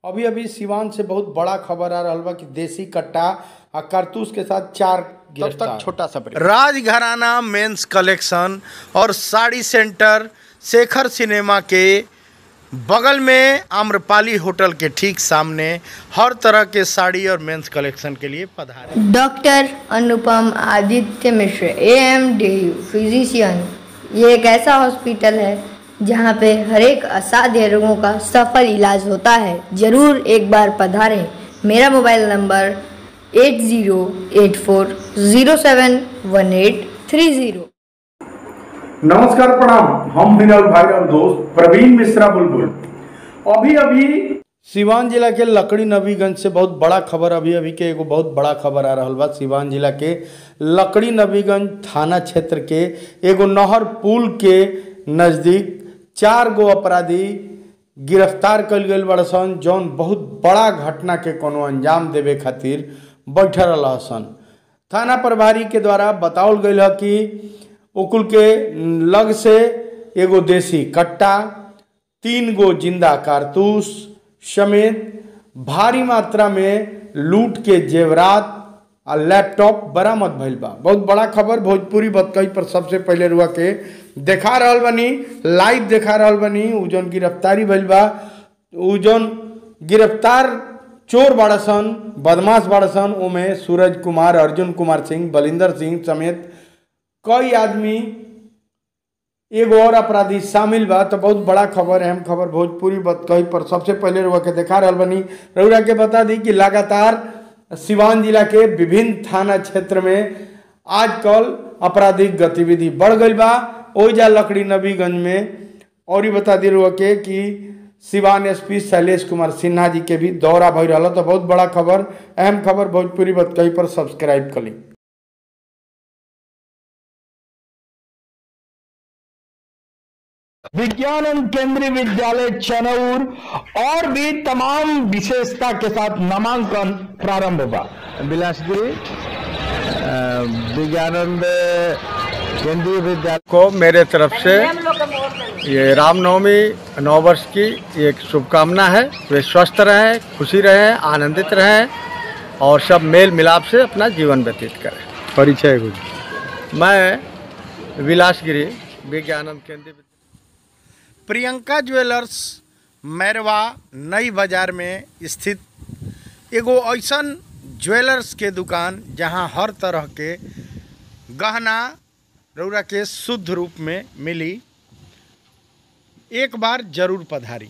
अभी अभी सिवान से बहुत बड़ा खबर आ रहल बा कि देसी कट्टा आ कारतूस के साथ चार तब गिरफ्तार तक छोटा सा ब्रेक राजघराना मेंस कलेक्शन और साड़ी सेंटर शेखर सिनेमा के बगल में आम्रपाली होटल के ठीक सामने हर तरह के साड़ी और मेंस कलेक्शन के लिए पधारे doctor Anupam Aditya Mishra A M D physician ये एक ऐसा हॉस्पिटल है जहाँ पे हर एक असाध्य रोगों का सफल इलाज होता है ज़रूर एक बार पधारें मेरा mobile number eight zero eight four zero seven one eight three zero नमस्कार प्रणाम हम विनल भाई और दोस्त प्रवीण मिश्रा बुलबुल अभी अभी सिवान जिला के लकड़ी नबीगंज से बहुत बड़ा खबर अभी अभी के एगो बहुत बड़ा खबर आ रहल बा सिवान जिला के लकड़ी नबीगंज थाना क्षेत्र के एगो नहर पुल के नज़दीक चार गो अपराधी गिरफ्तार कल गई बड़ सन जौन बहुत बड़ा घटना के कोनो अंजाम देवे खातिर बैठल रहा सन थाना प्रभारी के द्वारा बताओल गई है कि उकुल के लग से एगो देसी कट्टा तीन गो जिंदा कारतूस समेत भारी मात्रा में लूट के जेवरात आ लैपटॉप बरामद भइल बा बहुत बड़ा खबर भोजपुरी बतकई पर सबसे पहले रुआ के देखा रहल बनी लाइव देखा रहल बनी उ जौन गिरफ्तारी भइल बा उ जौन गिरफ्तार चोर बाड़सन बदमाश बाड़सन ओमे सूरज कुमार अर्जुन कुमार सिंह बलिंदर सिंह समेत कई आदमी एगो और अपराधी शामिल बा तो बहुत बड़ा खबर अहम खबर भोजपुरी बतकही पर सबसे पहले रुआ के देखा रहल बनी रउरा के बता दी कि लगातार सिवान जिला के विभिन्न थाना क्षेत्र में आजकल आपराधिक गतिविधि बढ़ गई बा ओइजा लकड़ी नबीगंज में और ही बता दी रुआ के कि सिवान एसपी शैलेश कुमार सिन्हा जी के भी दौरा भई रहा तो बहुत बड़ा खबर अहम खबर भोजपुरी बतकही पर सब्सक्राइब करी विज्ञान केंद्रीय विद्यालय चनौर और भी तमाम विशेषता के साथ नामांकन प्रारंभ हुआ बिलासपुरी विज्ञानंद केंद्रीय विद्यालय को मेरे तरफ से ये रामनवमी नौ वर्ष की एक शुभकामना है वे स्वस्थ रहें खुशी रहें आनंदित रहें और सब मेल मिलाप से अपना जीवन व्यतीत करें परिचय गुरु मैं विलासगिरी विज्ञानंद केंद्रीय प्रियंका ज्वेलर्स मैरवा नई बाजार में स्थित एगो ऐसन ज्वेलर्स के दुकान जहां हर तरह के गहना रौरा के शुद्ध रूप में मिली एक बार जरूर पधारी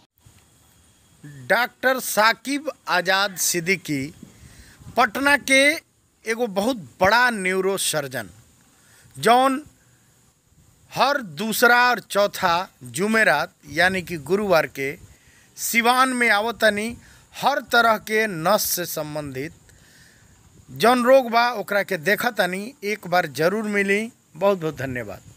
डॉक्टर साकिब आज़ाद सिद्दीकी पटना के एगो बहुत बड़ा न्यूरो सर्जन जौन हर दूसरा और चौथा जुमेरात यानी कि गुरुवार के सिवान में आवतनी हर तरह के नस से संबंधित जौन रोग बा ओकरा के देखतनी एक बार जरूर मिली बहुत बहुत धन्यवाद